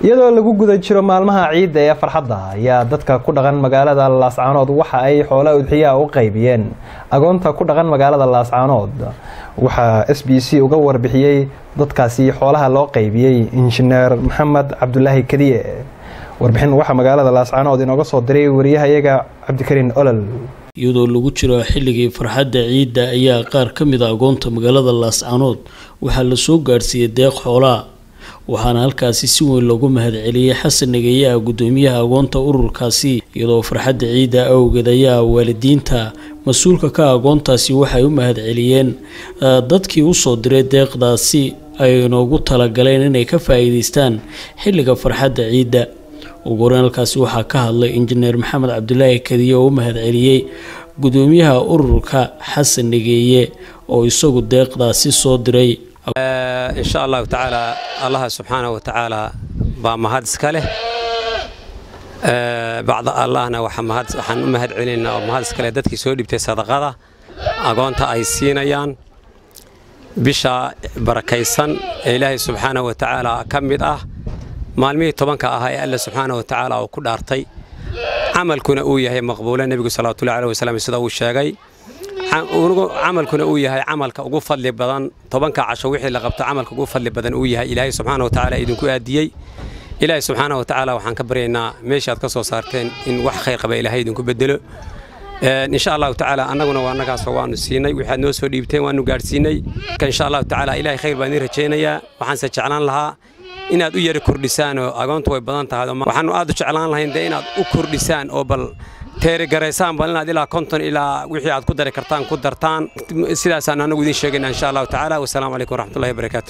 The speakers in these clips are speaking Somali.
iyadoo lagu guda jiro maalmaha ciidda ee farxadda ayaa dadka ku dhaqan magaalada laascaanood waxa ay xoola udxiyaa u qaybiyeen agoonta ku dhaqan magaalada laascaanood waxaa s b c uga warbixiyey dadkaasi xoolaha loo qaybiyey injineer maxamed cabdulaahi kadiye warbixin waxaa magaalada laascaanood inooga soo diray wariyahayaga cabdikariin olol iyadoo lagu jiro xilligii farxadda ciidda ayaa qaar ka mid a agoonta magaalada laascaanood waxaa lasoo gaadhsiiyey deeq xoolaa waxaana halkaasi si weyn loogu mahadceliyey xasan nageeyaha guddoomiyaha agoonta ururkaasi iyadoo farxadda ciidda awgeed ayaa waalidiinta mas-uulka ka agoontaasi waxay u mahadceliyeen dadkii usoo diray deeqdaasi ay noogu talagaleen inay ka faa-iideystaan xilliga farxadda ciidda ugu horeyn halkaasi waxaa ka hadlay injineer maxamed cabdulaahi kadiye oo u mahadceliyey guddoomiyaha ururka xasan nageeye oo isagu deeqdaasi soo diray insha allahu tacaala allaha subxaana wa tacaala baa mahad iska leh bacda allahna waxaan u mahad celinaynaa oo mahad iska leh dadkii soo dhibtay sadaqada agoonta ay siinayaan bisha barakaysan ee ilaahay subxaana wa tacaala ka mid ah maalmihii tobanka ahaa ee alla subxaana wa tacaala uu ku dhaartay camalkuna uu yahay maqbuula nebigu salawatullahi aleh wasalam sida uu sheegay camalkuna uu yahay camalka ugu fadli badan tobanka casho wixii la qabto camalka ugu fadli badan uu yahay ilaahay subxaana wa tacaala idinku aadiyey ilaahay subxaana wa tacaala waxaan ka baryaynaa meeshaad ka soo saarteen in wax khayr qaba ilaahay idinku bedelo insha allahu tacaala annaguna waa annagaasoo waanu siinay waxaad noo soo dhiibteen waanu gaadhsiinay insha allahu tacaala ilaahay khayr baan idin rajaynayaa waxaanse jeclaan lahaa inaad u yara kordhisaan oo agoontu way badan tahay waxaanu aad u jeclaan lahayn dee inaad u kordhisaan oo bal teerigaraysaan bal inaad ilaa konton ilaa wixii aad ku dari kartaan ku dartaan sidaasaan anagu idiin sheegayna insha allahu tacaala wasalaamu calaykum waraxmatullahi wabarakaatu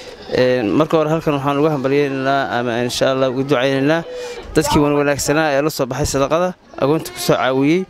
marka hore halkan waxaan uga hambalyaynaynaa ama insha allah ugu ducaynaynaa dadkii wan wanaagsanaa ee la soo baxay sadaqada agoonta ku soo caawiyey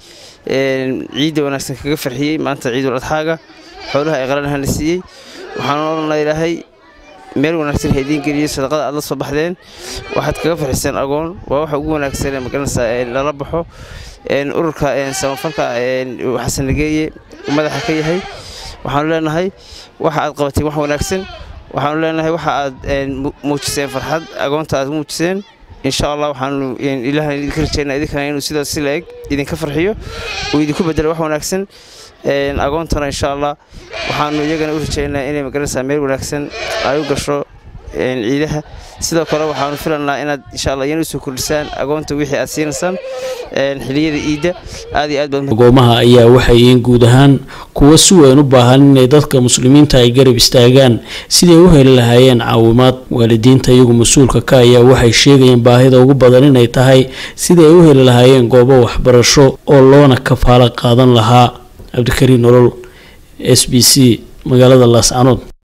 ciidda wanaagsan kaga farxiyey maanta ciidul adxaaga xoolaha ay qalanahana siiyey waxaan odhanaa ilaahay meel wanaagsan ha idiin geliyey sadaqada aad la soo baxdeen waxaad kaga farxiseen agoon waa waxa ugu wanaagsan ee magaranaysaa lala baxo ururka samafalka xasan nageeye madaxa ka yahay waxaanu leenahay waxa aad qabateen wax wanaagsan waxaanu leenahay waxa aad muujiseen farxad agoonta aad muujiseen insha allah waxaanu ilaahan idinka rajeynaa idinkana inuu sidaas si la-eg idinka farxiyo uu idinku bedelo wax wanaagsan agoontana insha allah waxaanu iyagana u rajeynaa inay magaranaysaa meel wanaagsan ay u gasho ciidaha sidoo kale waxaanu filanaa inaad insha allah iyana usoo kordhisaan agoonta wixii aad siinaysaan xiliyada iidda aad iyo aad baad agoomaha ayaa waxay yihiin guud ahaan kuwa si weyn u baahan inay dadka muslimiinta ay garab istaagaan siday u heli lahaayeen caawimaad waalidiinta iyagu mas-uulka ka ayaa waxay sheegayeen baahida ugu badan inay tahay siday ay u heli lahaayeen goobo waxbarasho oo loona kafaalo qaadan lahaa cabdikariin nolol s b c magaalada laascanood